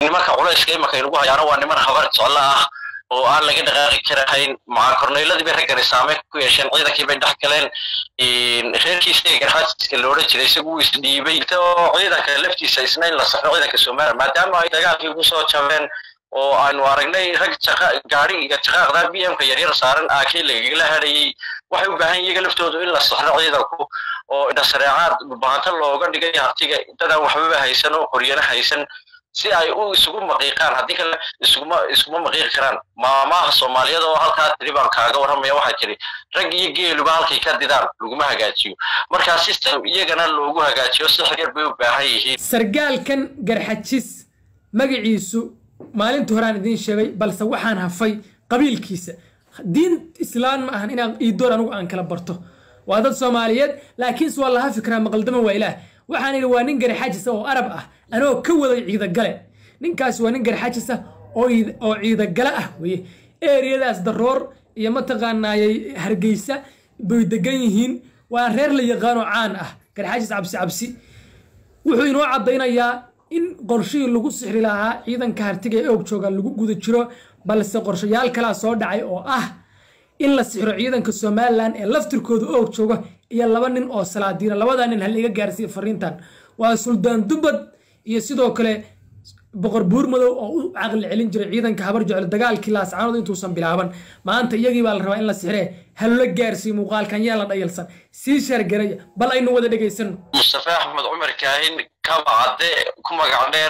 nimanka culayska imanka inagu hayaana waa niman habar jeclo ah oo aan laga dhaqaaqi karahayn maca korneyladii bay raggani saameyn ku yeesheen ciidankii bay dhex galeen reerkiisa ee garxaajiska la odhan jiray isagu wuu isdhiibay oo ciidanka laftiisa isna in la saxo ciidanka somaliland maadaama ay dagaalkii ugu soo jabeen oo aanu aragnay rag gaari iyo jaqaaqda b m ka yaryar saaran aakii lagagala hadhayey waxay u baahan iyaga laftoodu in la saxdo ciidanku oo dhasareecaad dhulbahanto looga dhigay hartiga dadaan waxbaba haysan oo qoryana haysan si ay u isugu maqiiqaan haddii kale isuguma iskuma maqiiqi karaan maamaha soomaaliyeed oo halkaa tiri baan kaaga warramaya waxay tiri rag iyo geeluba halkay ka didaan laguma hagaajiyo markaa system iyagana loogu hagaajiyo si xageer bay u baahan yihiin sargaalkan garxajis magaciisu maalintii horaan idiin sheegay balse waxaan hafay qabiilkiisa diin islaan ma ahan inaan iidoor anugu aan kala barto waa dad soomaaliyeed laakiinse waa laha fikraa maqaldama waa ilaah waxaan idhi waa nin garxajis oo arab ah anoo ka waday ciidagale ninkaasi waa nin garxajis ah oo ciidagale ah weye eriyadaas daroor iyo mataqaanaayay hargeysa bay degan yihiin waa reer la yaqaanoo caan ah garxajis cabsi cabsi wuxuu inoo caddaynayaa in qorshihii lagu sixri lahaa ciidanka hartiga ee og jooga lagu guda jiro balse qorshayaal kalaa soo dhacay oo ah in la sixiro ciidanka somalilan ee laftirkooda og jooga iyo laba nin oo salaadiina labadaa nin hal iga gaarsiiya fariintan waa suldaan dubad iyo sidoo kale boqor buur madow oo u caqli celin jiray ciidanka habar jeclo dagaalkii laascaanood intuusan bilaaban maanta iyagii baa la rabaa in la sixiree halula gaarsiiyo muuqaalkan yaa la dhayalsan sii shargaraya bal aynu wada dhegaysano mustafe axmed cumar kaahin kaba cadde ku magac dheer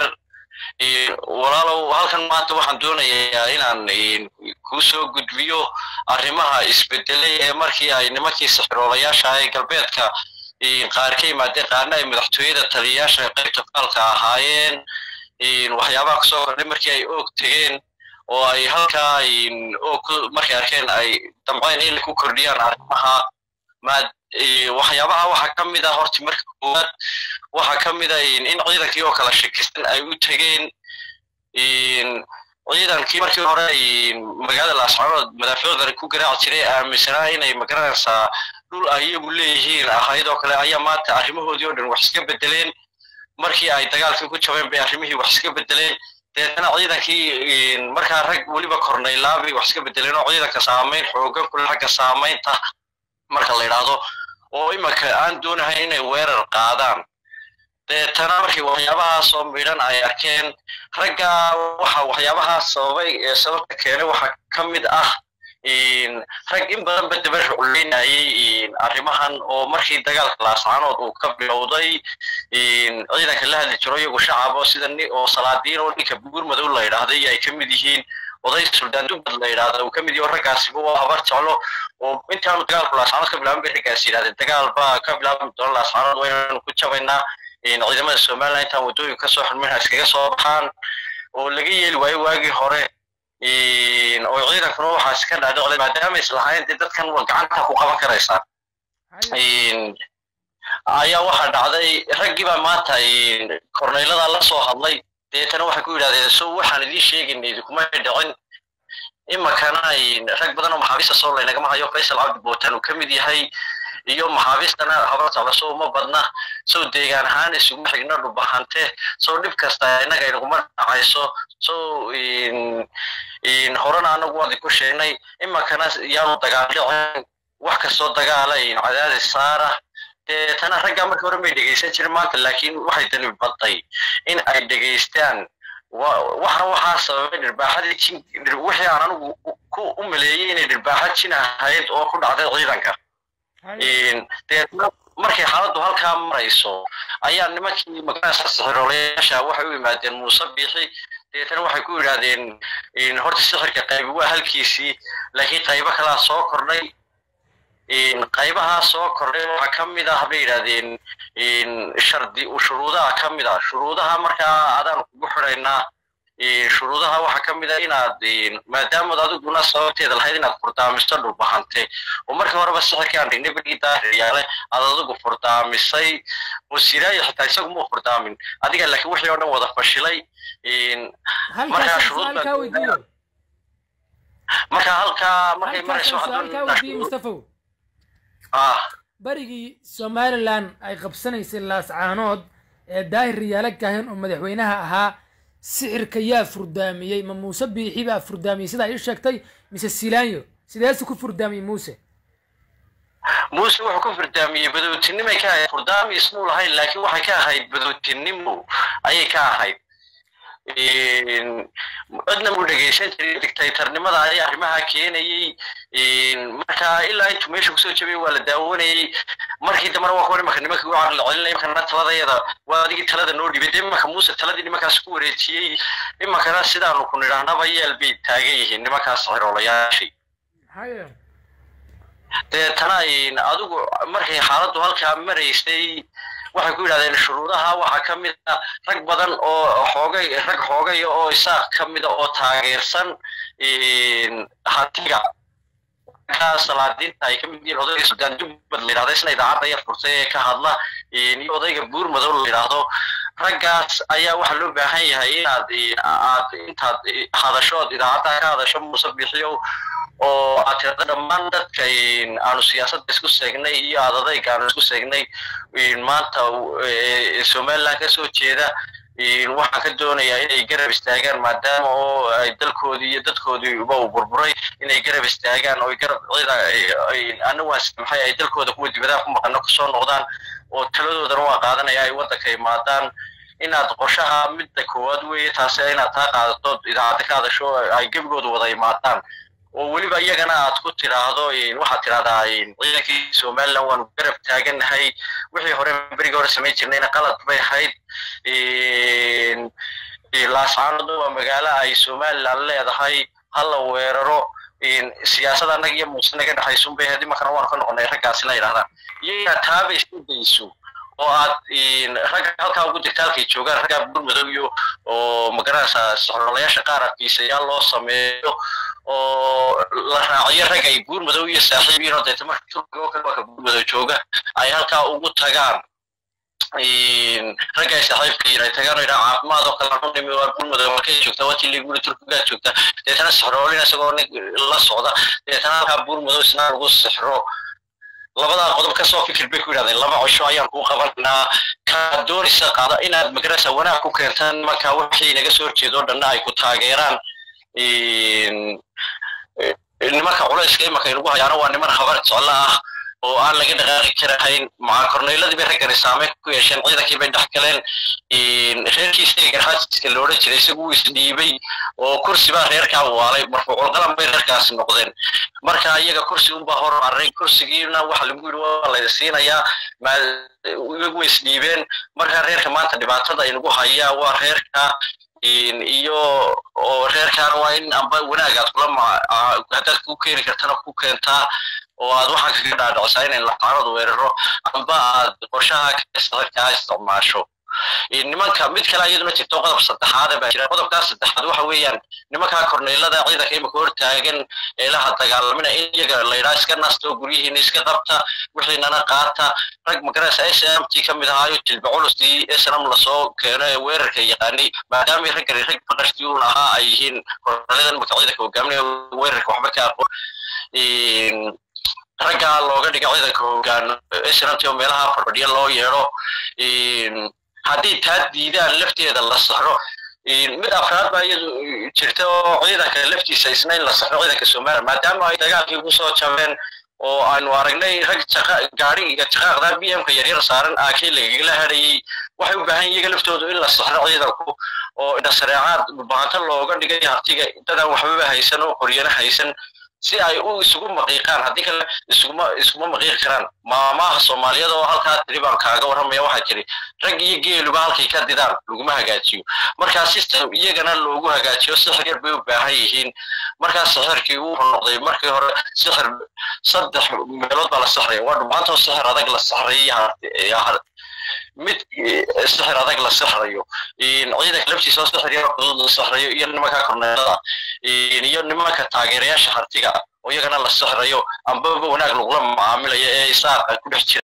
walaalow halkan maanta waxaan doonayaa inaan kuu soo gudbiyo arrimaha isbedelay ee markii ay nimankii sixiroolayaasha ee galbeedka qaar ka yimaadeen qaarna ay madaxtooyada taliyayaasha qaybta faalka ahaayeen waxyaabaha kusoo kordhay markii ay oog tegeen oo ay halkaa oog markay arkeen ay damceen in ku kordhiyaan arrimaha waxyaabaha waxaa ka mid ah horta marka koowaad waxaa ka mid a in ciidankii oo kala shakisan ay u tegeen ciidankii markii hore magaalada laascaanood madaaficdani ku garaaci jiray aaminsanaa inay magaranaysaa dhul ay iyagu leeyihiin ahayd oo kale ayaa maanta arrimahoodii oo dhan wax iska bedeleen markii ay dagaalkii ku jabeen bay arrimihii wax iska bedeleen deetana ciidankii markaa rag weliba kornaylaabay wax iska bedeleen oo ciidanka saamayn xoogan kule xagga saamaynta marka la yidhaahdo oo imanka aan doonahayn inay weerar qaadaan deetana markii waxyaabahaas oo midhan ay arkeen ragga waxa waxyaabahaas sababay ee sababta keenay waxaa ka mid ah rag in badanba daba rucleynayay arrimahan oo markii dagaalka laascaanood uu ka bilowday ciidanka la hadli jiro iyagu shacab oo sida oo salaadiin oo ninka buur madow la yidhaahday ay ka mid yihiin oday suldaan dubad la yidhaahda uu ka mid yaho raggaasiba waa habar jeclo oo intaanu dagaalku laascaanood ka bilaaban bay raggaas yidhahdeen dagaal baa ka bilaaban doona laascaanood waynaanu ku jabaynaa ciidamada somaliland intaan waddooyin kasoo xirmayna iskaga soo baxaan oo laga yeeli waayo waagii hore oo ciidankuna waxaas ka dhaadhicday maadaama islahayn dee dadkan waa gacanta ku qaban karaysaan ayaa waxaa dhacday raggii baa maanta korneylada la soo hadlay deetana waxay ku yidhahdeen so waxaan idiin sheegayna idinkuma dhicin imakana rag badan oo maxaabiista soo laynagama hayo faysal cabdi bootan uu ka mid yahay iyo maxaabiistana habar jecla soo uma badna sow deegaan ahaan isuguma xigna dhubahante sow dhib kasta innaga inaguma dhacayso sow horena anagu waadi ku sheegnay imakana yaanu dagaaldhicin wax kastoo dagaala cadaadis saara deetana raggaa markii hore may dhegaysan jirin maanta laakiin waxay dani baday in ay dhegaystaan waxna waxaa sababay dhirbaaxadii jin wixii aan anigu ku u maleeyey inay dhirbaaxa jin ahayd oo ku dhacday ciidanka deetna markay xaaladdu halkaa marayso ayaa nimankii magaranaysa sixiroolayaasha waxay u yimaadeen muuse biixi deetana waxay ku yidhaahdeen horta sixirka qaybi waa halkiisii laakiin qaybo kalaa soo kordhay qaybahaa soo kordhay waxaa ka mid ah bay yidhahdeen shardi shuruudaha ka mid ah shuruudaha markaa adaan kugu xidhaynaa shuruudaha waxaa ka mid ah inaad maadaamaad adiguna sababteeda lahayd inaad furdaamiso dhulbahante oo markii horeba sixirkii aan dhignay bergii daariyaale aad adigu furdaamisay oo siraayi xitaa isagu muu furdaamin adiga laakiin wixii oo dhan wada fashilay markaa shuruud marka halkaa markay marayso mustafow barigii somalilan ay qabsanaysay laascaanood ee daahir riyaalo kahin oo madaxweynaha ahaa sixirka yaa furdaamiyey ma muuse biixi baa furdaamiyey sidaa ii sheegtay mise silaanyo sideese ku furdaamiyey muuse muuse wuxuu ku furdaamiyey badowtinimay ka ahayd furdaami ismuu lahayn laakiin waxay ka ahayd badowtinimo ayay ka ahayd cidna muu dhegaysan jiray dictaytarnimada ayaa arrimaha keenayey marka ilaa intuu meesha kusoo jabiyey waa la daawanayey markii dambena waa kuwa nimanka nimanka u caqli celinaya imankana taladayada waa adigii talada noo dhibay dee imanka muuse taladii nimankaas ku wareejiyey imankana sidaanu ku nidhaahnaba yeel bay taagan yihiin nimankaas xiroolayaashii deetana adigu markay xaaladdu halkaa maraysay waxay ku yidhahdeen shuruudaha waxaa ka mid a rag badan oo xoogay rag xoogaya oo isaaq ka mida oo taageersan hantiga ka salaadiinta ay ka mid yihiin odayga suldaan jubbad la yidhahda isna idaacadda yar furtay ee ka hadla iyo odayga buur madow la yidhaahdo raggaas ayaa waxaa loo baahan yahay inaad aad intaad hadashood idaacadda ka hadasho muuse bixiyow oo aad tirada dhammaan dadka aanu siyaasadda isku seegnay iyo aad adayga aanu isku seegnay maanta somaliland ka soo jeeda waxaan ka doonayaa inay garab istaagaan maadaama oo ay dalkoodii iyo dadkoodiiba uu burburay inay garab istaagaan oo garab cida ana waan samxay ay dalkooda kuwa dibadaha ku maqano kusoo noqdaan oo taladoodana waa qaadanaya ay waddanka imaadaan inaad qorshaha midda koowaad weeye taasi inaad taa qaadato idaacadda ka hadasho ay gebigooda wada imaadaan oo weliba iyagana aad ku tidhaahdo waxaad tidhahdaa ciidankii somaliland waanu garab taagannahay wixii hore berigii hore samayn jirnayna qalad bay ahayd laascaanodu waa magaalo ay somaliland leedahay hala weeraro siyaasada annaga iyo muuse naga dhexaysun bay ahayd imankana waanu ka noqonay raggaasina yidhahdaan iyo inaad taaba isku dayso oo aad ragga halkaa ugu jirta halkay joogaan raggaa burmadow iyo oo magaranaysaa soxrolayaasha qaar adkiisayaal loo sameeyo oo la raaciyo rag ay buurmadow iyo saaxiib yihiin oo deeta marka turkiga oo kale waa ka buurmadow jooga ay halkaa ugu tagaan ragga ay saaxiibka yihiin ay tagaan oo yidhaa caafimaad oo kale anu nimi waa buurmadow markay joogtaa waa tilli guri turkigaa joogta deetana sixroolina isagoo nin la socda deetana halkaa buurmadow isna lagu sixro labadaa qodob ka soo fikir bay ku yidhahdeen laba cisho ayaan kuu qabanaa kaa doonaysa qaada inaad magarasa wanaag ku keentaan marka wixii naga soo horjeedo dhanna ay ku taageeraan nimanka culayska imanka inugu hayaana waa niman habar jeclo ah oo aan laga dhaqaaqi karahayn maca korneyladii bay raggani saameyn ku yeesheen ciidankii bay dhex galeen reerkiisa garxaajiska la odhan jiray isagu wuu isdhiibay oo kursi baa reerkaa waalay marfuucul qalan bay reerkaasi noqdeen marka iyaga kursi unbaa hor array kursigiina waxa lagu yidhi waa layda siinayaa iyagu way isdhiibeen marka reerka maanta dhibaatada inugu hayaa waa reerka iyo oo reerkaana waa in amba wanaagaad kula haddaad ku keeni kartana ku keentaa oo aad waxaan kaga dhaadhicsaa inay laxaanadu weeraro amba aad qorshaha kasadkaa isticmaasho nimanka mid kale iyaduna jirto qodob saddexaada baa jira qodobkaas saddexaad waxa weeyaan nimankaa korneylada ciidanka imika hortaagan eelaha dagaalamina in iyaga laydhaa iska nasto guryihiina iska qabta wixiinana qaata rag magaraysa s m t ka mid ahaayo jilba culustii snm lasoo keeno ee weerarka yaqaanay maadaamay raggani rag faqashtii uun ahaa ay yihiin korneyladan marka ciidanka hogaaminaya weerarka waxba ka aqoon raggaa looga dhiga ciidanka hogaan snmt oo meelaha fadhiya loo yeedho haddii taa diidaan lafteeda la saxro mid afraad baa iyadu jirta oo ciidanka laftiisa isna in la saxro ciidanka somaliland maadaama ay dagaalkii ugu soo jabeen oo aanu aragnay rag gaadhiga jaqaaqda b m-ka yaryar saaran aakii lagagala hadhayey waxay u baahan iyaga laftoodu in la saxro ciidanku oo dhasareecaad dhulbahanto looga dhigay hartiga dadaan waxbaba haysan oo qoryana haysan si ay u isugu maqiiqaan haddii kale isuguma iskuma maqiiqi karaan maamaha soomaaliyada oo halkaa tiri baan kaaga warramaya waxaa jiri rag iyo geeluba halkay ka didaan laguma hagaajiyo markaa system iyagana loogu hagaajiyo sixir yar bay u baahan yihiin markaa sixirkii wuxuu noqday markii hore sixir saddex meelood baa la sixraya waa dhumaantoo sixir adag la sixrayay mid sixir adag la sixrayo ciidanka laftiisa oo sixir yar fudud la sixrayo iyo nimanka korneelada iyo nimanka taageerayaasha hartiga oo iyagana la sixrayo ambaba wanaag lagula macaamilayo ee isaaqa ku dhex jira